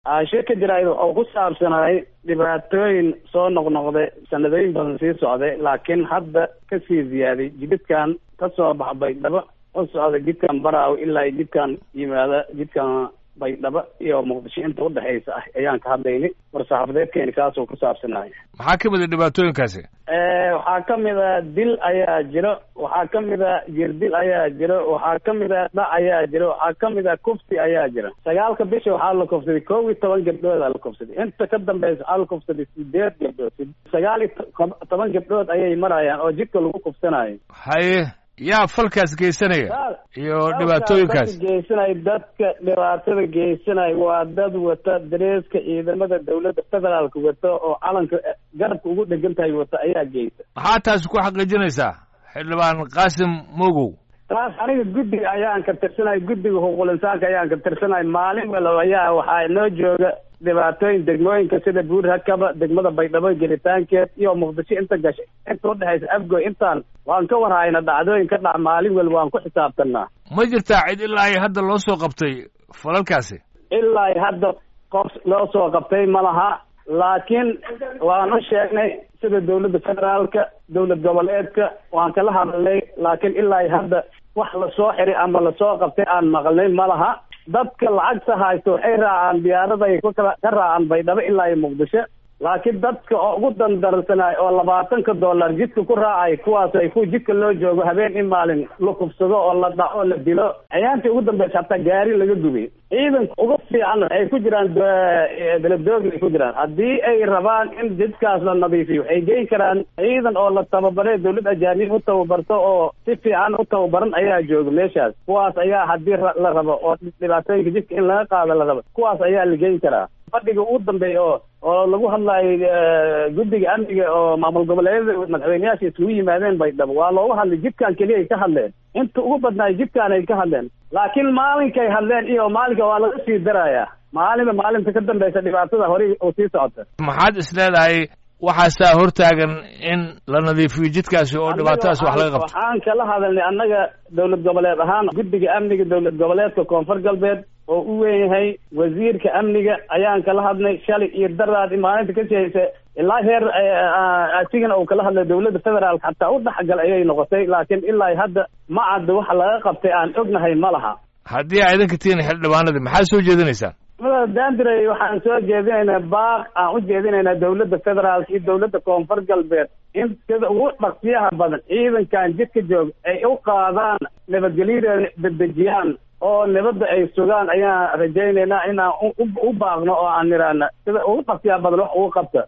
shirka jaraa'id oo ku saabsanaay dhibaatooyin soo noqnoqday sanadooyin badan sii socday laakiin hadda kasii ziyaaday jididkan ka soo baxbay dhaba u socda jidkan baraaw ilaa jidkan yimaada jidkan baydhabo iyo muqdisho inta udhexaysa ah ayaan ka hadlaynay war-saxaafadeedkeeni kaasoo ku saabsanaya maxaa ka mid a dhibaatooyinkaasi waxaa ka mid a dil ayaa jiro waxaa ka mid a jirdil ayaa jiro waxaa ka mid a dhac ayaa jiro waxaa ka mid a kufsi ayaa jira sagaalka bisha waxaa la kufsaday kow iyo toban gabdhood aa la kufsaday inta ka dambeysa waxaa la kufsaday sideed gabdhood sagaal iyo toban gabdhood ayay marayaan oo jidka lagu kufsanayo haye yaa falkaas geysanaya iyo dhibaatooyinkaas geysanaya dadka dhibaatada geysanaya waa dad wata dareeska ciidamada dawladda federaalka wata oo calanka garabka ugu dhegan tahay wata ayaa geysa maxaa taasi ku xaqiijinaysaa xildhibaan qaasim mogow taas aniga guddiga ayaan ka tirsanay guddiga xuquuqul insaanka ayaan ka tirsanay maalin walba ayaa waxaa inoo jooga dhibaatooyin degmooyinka sida buur hakaba degmada baydhabo gelitaankeed iyo muqdisho inta gashay inta udhexaysa afgoy intaan waan ka warhayna dhacdooyin ka dhac maalin walba waan ku xisaabtanaa ma jirtaa cid ilaa ay hadda loo soo qabtay falalkaasi ilaa ay hadda qof loo soo qabtay ma laha laakiin waan u sheegnay sida dawladda federaalka dawlad goboleedka waan kala hadalnay laakiin ilaa ay hadda wax lasoo xiray ama lasoo qabtay aan maqlnay ma laha dadka lacagta haysto waxay raacaan diyaarada ay ka raacaan baydhabo ilaa iyo muqdisho laakiin dadka oo ugu dandarsanaay oo labaatanka dollar jidka ku raacay kuwaas ay ku jidka loo joogo habeen in maalin la kufsado oo la dhaco oo la dilo ayaantii ugu dambeysa hataa gaari laga gubay ciidanka ugu fiican waxay ku jiraan beledoogi ay ku jiraan haddii ay rabaan in jidkaas la nadiifiyo waxay geyn karaan ciidan oo la tababaray dawlad ajaanib u tababarto oo si fiican u tababaran ayaa jooga meeshaas kuwaas ayaa haddii la rabo oo dhibaatooyinka jidka in laga qaado la rabo kuwaas ayaa la geyn karaa fadhiga ugu dambeeya oo oo lagu hadlayo guddiga amniga oo maamul goboleedyada madaxweyneyaasha isugu yimaadeen baydhabo waa looga hadlay jidkan keliya ay ka hadleen inta ugu badnaay jidkan ay ka hadleen laakiin maalinkay hadleen iyo maalinka waa laga sii darayaa maalinba maalinta ka dambeysa dhibaatada horey oo sii socota maxaad is leedahay waxaasaa hortaagan in la nadiifiyo jidkaasi oo dhibaatadaasi wax laga qabto waxaan kala hadalnay annaga dawlad goboleed ahaan guddiga amniga dawlad goboleedka koonfur galbeed oo u weyn yahay wasiirka amniga ayaan kala hadnay shalay iyo daraad maalinta ka sihaysa ilaa heer asigana uu kala hadlay dawladda federaalka xataa u dhexgal ayay noqotay laakiin ilaa hadda ma cadda waxa laga qabtay aan ognahay ma laha haddii aa idinka tihiin xildhibaanadii maxaad soo jeedinaysaan dandray waxaan soo jeedinaynaa baaq aan u jeedinaynaa dawladda federaalka iyo dawladda koonfur galbeed in sida ugu dhaqsiyaha badan ciidankan jidka jooga ay u qaadaan nabadgelyadeeda dedejiyaan oo nabadda ay sugaan ayaan rajaynaynaa inaan u baaqno oo aan niraana sida ugu dhaqsiyaha badan wax ugu qabta